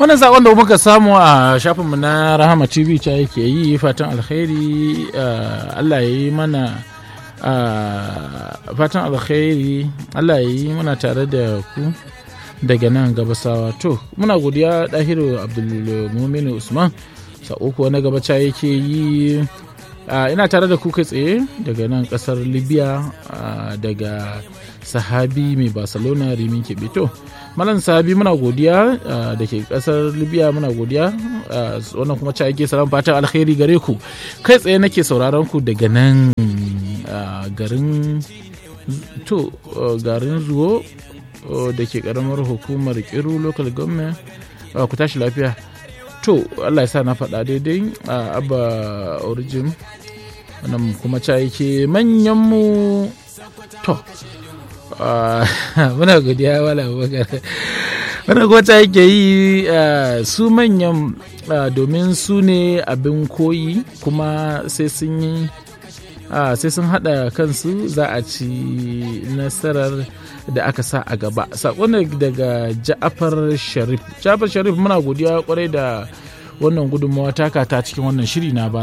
wannan sakon da muka samu a shafinmu na rahama tv ta yake yi fatan alkhairi allah ya yi mana fatan alkhairi allah ya yi mana tare da ku daga nan gabasawa to muna godiya dahiru abdulmumin usman sako kuwa na gabaca yake yi ina tare da ku kai tsaye daga nan kasar libya daga sahabi mai barcelona rimin kebeto malam sahabi muna godiya da ke kasar libya muna godiya wannan kuma ca yake salam fatan alkhairi gare ku kai tsaye nake sauraron ku daga nan garin to garin zuwo da ke karamar hukumar kiru local government ku tashi lafiya to allah ya sa na faɗa daidai a abba origin wannan kuma ca yake manyanmu to muna godiya wala bakar wannan kuma ca yake yi su manyan domin su ne abin koyi kuma sai sun yi sai sun haɗa kansu za a ci nasarar da aka sa a gaba saƙon daga ja'afar sharif ja'afar sharif muna godiya kwarai da wannan gudunmawa taka ta cikin wannan shiri na ba